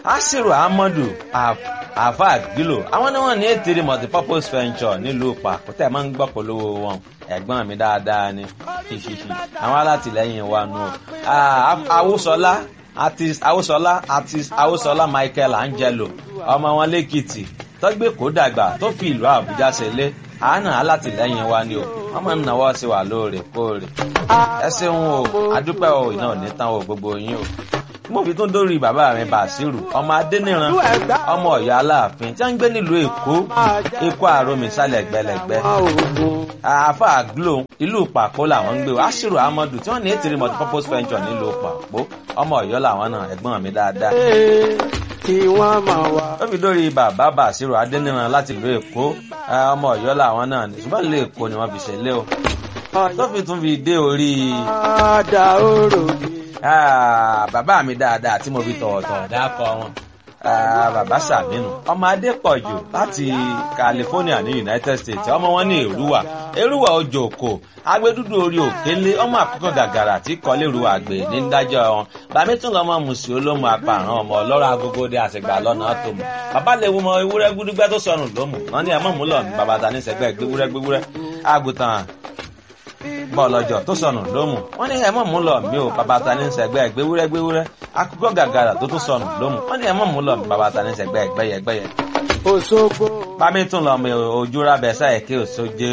asiru ahmadu afag gilo àwọn ni wọn ní ètèrè multipurpose venture nílùú pàkútẹ máa ń gbọ́ polówó wọn ẹ̀gbọ́n mi dáadáa ni ṣíṣíṣí àwọn alátìlẹ́yìn wa nù awúsọlá artist awúsọlá artist awúsọlá michael angelo ọmọ wọn lẹ́kìtì tọ́gbé kó dàgbà tó fi ìlú àbújá ṣẹlẹ̀ àánà alátìlẹ́yìn wa ni o wọ́n máa ń náwó sí wa lóòrèkóòrè ẹ ṣeun o adúpẹ́ o iná ò ní tán o gbogbo yín o mo fi tún dórí bàbá mi bàṣírù ọmọ adẹniran ọmọ ọyọ aláàfin tí wọn ń gbé nílùú èkó èkó àròmì sálẹ gbẹlẹgbẹ àáfà glo ìlú pàpó làwọn ń gbé o aṣírù amadu tí wọn ní ètìrí multipurpose venture nílùú pàpó ọmọ ọyọ làwọn náà ẹgbọn mi dáadáa kí wọ́n máa wá. ó fi dórí bàbá bàṣírù adẹniran láti ìlú èkó ọmọ ọyọ làwọn náà ṣùgbọ́n ìlú èkó ni wọ́n fi ṣẹlẹ̀ o tó fi tún fi dé orí. Àdá òrò mi. bàbá mi dáadáa tí mo fi tọ̀wọ̀tọ̀wọ̀ dákọ̀ wọn. bàbá sàmínú ọmọ adépọ̀jù láti california ní united states ọmọ wọn ní èrúwà èrúwà ojú òkò agbẹdúdú orí òkèlè ọmọ àkọ́kọ́ gàgàrà tí kọ́lé èrúwà gbé ní dájọ́ wọn bàmí tún lọ́mọ mùsùlùmí olómù apààrọ̀ ọmọ ọlọ́rọ̀ agogo dé àṣegbà lọ́nà tó mọ̀ bàbá lè wo ọmọ ewúrẹ́ gbúdúgbẹ́ tó sọnù lómù wọn ní ẹ̀mọ́ múlọ̀ ní bàbá ta ní sẹ́gbẹ́ gbéwúrẹ́ gbéwúrẹ́ àgùntàn bọ́ọ̀lọ́jọ́ tó sọnù lómù wọ́n ní ẹ̀mọ́ mú lọ mí o bàbá ta ní sẹ́gbẹ́ gbéwúrẹ́ gbéwúrẹ́ akókó gàgàrà tó tún sọnù lómù wọ́n ní ẹ̀mọ́ mú lọ mí bàbá ta ní sẹ́gbẹ́ gbẹ́yẹ gbẹ́yẹ. Òṣogbo. bámi tún lọ mi ojú rábẹ sáyẹ kí òṣojú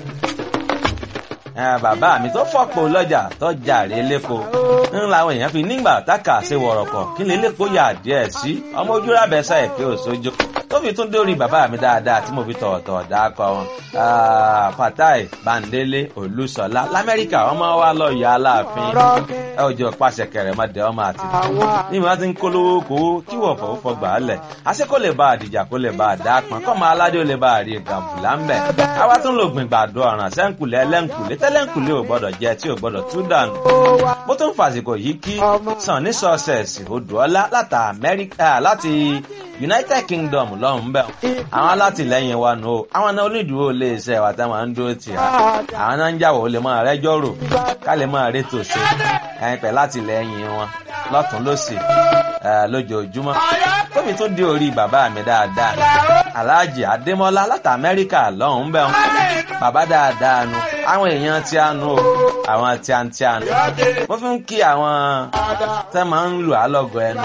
bàbá mi tó fọ́pọ̀ lọ́jà tó jàre lẹ́kọ̀ọ́ ń làwọn èèyàn fi nígbà táka ṣe wọ̀rọ̀kọ̀ kí lè lẹ́kọ̀ọ́ yà díẹ̀ sí ọmọ ojú rábẹ sáyẹ kí òṣojú tó fi tún dórí bàbá mi dáadáa tí mo fi tọ̀ọ̀tọ̀ dákọ̀ wọn. fatai bandele olùsọlá lamẹ́ríkà ọmọ wa lọ yọ aláàfin ẹ ò jọ pàṣẹ kẹrẹ mọ dẹ ọmọ àti ní ìwà tí ń kólówó kówó kí wọ́n fọwọ́ fọgbà á lẹ̀ àṣẹ kó lè bá àdìjà kó lè bá àdá pọn kọ́ máa aládé ó lè bá àrí gàmbùlà ń bẹ̀. àwa tún lò gbìn gbàdo ọ̀ràn sẹ́ńkùlẹ̀ ẹlẹ́ńkùlẹ̀ tẹ́lẹ̀ńkùlẹ̀ ò gbọ́dọ̀ jẹ tí ò gbọ́dọ̀ tú dànù. mo tún fàsìkò yìí kí sàn ní sọ́ọ̀sẹ̀sì odòọ́lá láti united kingdom lọ́hùn bẹ́ẹ̀ àwọn alátìlẹyìn wa nù o àwọn náà onídùúró lè ṣe ẹ̀wà táwọn máa ń dúró tì á àwọn náà ń jàwọ̀ ó lè máa rẹ́jọ́ rò ká lè máa rétò ṣe ẹ̀yìn pẹ̀ látìlẹyìn wọn lọ́tún lọ́sì lójoojúmọ́ tóbi tó dé orí bàbá mi dáadáa aláàjì adémọ́lá láti amẹ́ríkà lọ́hùn bẹ́ẹ̀ bàbá dáadáa nu àwọn èèyàn tí a nu o àwọn tí a ń tí a nu mo fi ń kí àwọn tẹ́ máa ń lù á lọ́gọ̀ ẹnu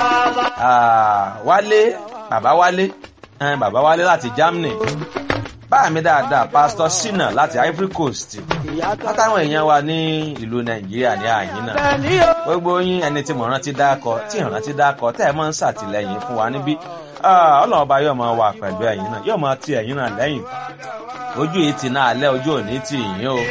wálé bàbá wálé ẹn bàbá wálé láti germany báà mi dáadáa pásítọ sinna láti ivory coast látàwọn èèyàn wa ní ìlú nàìjíríà ní àyín náà gbogbo yín ẹni tí mo rántí dákọ tí ìrántí dákọ tẹ́ ẹ máa ń ṣàtìlẹyìn fún wa níbí ọlọ́run ọba yóò máa wà pẹ̀lú ẹ̀yìn náà yóò máa ti ẹ̀yìn náà lẹ́yìn ojú yìí ti náà lẹ́ ojú òní ti yín o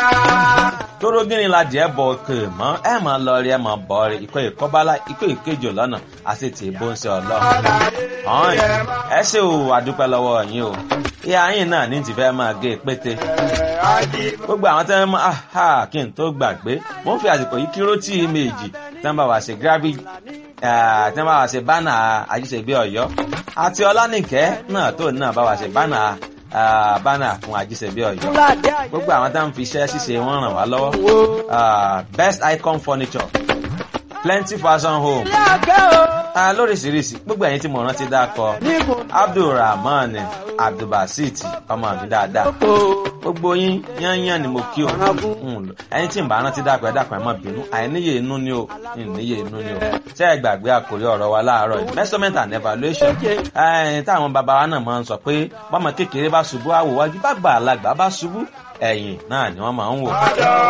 tóró gíní la díẹ̀ bọ̀ òkè mọ́ ẹ máa lọ rí ẹ máa bọ̀ rí ikọ̀ ìkọ́bálá ikọ̀ ìkejì lọ́nà àti tì í bó ń ṣe ọlọ́run. ọ̀hún ẹ ṣe o àdúpẹ́ lọ́wọ́ yín o ìyá yín náà ní ti fẹ́ máa gé pété. gbogbo àwọn tẹ́ máa ha kí n tó gbàgbé mo ń fi àsìkò yìí kíró tí méjì tẹ́ ń bá wa ṣe gravity tẹ́ ń bá wa ṣe bánà àjíṣègbè ọ̀yọ́ àti ọlánìkẹ́ náà tó náà bá wa ṣe bánà bánà fún àjíṣebí ọyọ gbogbo àwọn tá à ń fi iṣẹ́ ṣíṣe wọn ràn wá lọ́wọ́ best icon furniture plenty fashion home lóríṣiríṣi gbogbo ẹ̀yin tí mo rántí dákọ abdulrahman abdulbasit ọmọ mi dáadáa gbogbo yín yányán ni mo kí o ẹ̀yin tí n bá rántí dákọ ẹ dákọ ẹ má bínú àìníye inú ni o ìníye inú ni o ṣé ẹ gbàgbé àkórí ọ̀rọ̀ wa láàárọ̀ yìí measurement and evaluation táwọn bàbá wa náà máa ń sọ pé bọ́mọ kékeré bá ṣubú àwòwájú bá gbà alágbà bá ṣubú ẹ̀yìn náà ni wọ́n máa ń wò.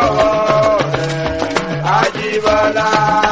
Àjíbọ́lá.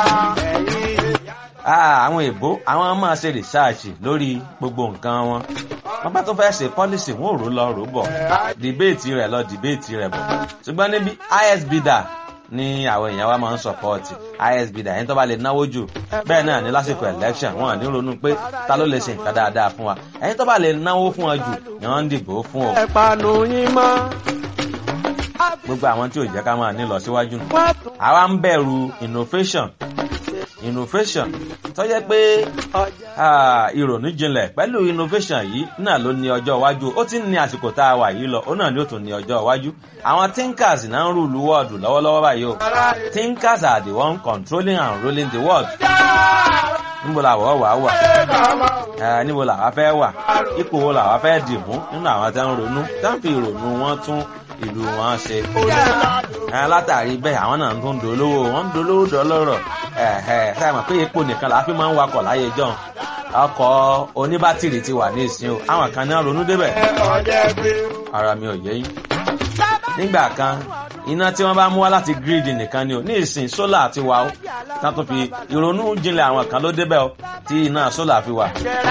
àwọn èbó àwọn máa ṣe rìsáàṣì lórí gbogbo nǹkan wọn wọn bá tó fẹ́ ṣe pọ́lísì wọn ò rò lọ rò bọ̀ dìbéètì rẹ̀ lọ dìbéètì rẹ̀ bọ̀ ṣùgbọ́n níbi isbda ní àwọn èèyàn wa máa ń sọpọ́ọ̀tì isbda ẹni tó bá lè náwó jù bẹ́ẹ̀ náà ní lásìkò election wọn ní ronú pé ta ló lè ṣe nǹkan dáadáa fún wa ẹni tó bá lè náwó fún wa jù ni wọ́n ń dìbò fún o. ẹ̀pànù yín mọ́. gbogbo àwọn tí ò jẹ́ ká máa ní lọ síwájú nù. àwa ń bẹ̀rù innovation innovation tó jẹ́ pé ìrònú jinlẹ̀ pẹ̀lú innovation yìí náà ló ní ọjọ́ iwájú ó ti ń ní àsìkò tá a wà yìí lọ ó náà ni ó tún ní ọjọ́ iwájú àwọn thinkers náà ń rúlu wọ́ọ̀dù lọ́wọ́lọ́wọ́ báyìí o thinkers are the one controlling and ruling the world níbo làwọ̀ wà wà ẹ níbo làwa fẹ́ wà ipò wo làwa fẹ́ dì mú nínú àwọn tí wọ́n ń ronú tí wọ́n fi ìrònú wọn tún ìlú wọn ṣe. ẹ látàrí bẹ́ẹ̀ àwọn náà tún dolówó wọ́n ń dolówó dọ́lọ́rọ̀ ẹ ẹ sáà mọ̀ pé epo nìkan làá fi máa ń wakọ̀ láyé jọ́n ọkọ̀ oníbátìrì ti wà ní ìsìn o àwọn kan náà ronú débẹ̀ ara mi ò yé yín. nígbà kan iná tí wọ́n bá mú wá láti gírídì nìkan ni o ní ìsìn sólà ti wà ó tá tó fi ìrònú jinlẹ̀ àwọn kan ló débẹ̀ o tí iná sólà fi wà.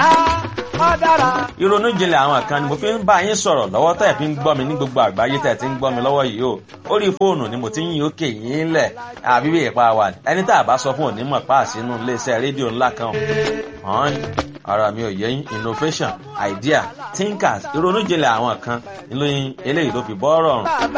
ìrònú jinlẹ̀ àwọn kan ni mo fi ń bá yín sọ̀rọ̀ lọ́wọ́ tẹ̀ fi ń gbọ́ mi ní gbogbo àgbáyé tẹ̀ ti ń gbọ́ mi lọ́wọ́ yìí o orí fóònù ni mo ti ń yín òkè yín lẹ̀ àbí bí ìpa wà ẹni tá a bá sọ fún òní mọ̀ pa àsínú iléeṣẹ́ rédíò ńlá kan hàn ara mi ò yẹ yín innovation idea thinkers ìrònú jinlẹ̀ àwọn kan ìlóyin eléyìí ló fi bọ́ rọrùn.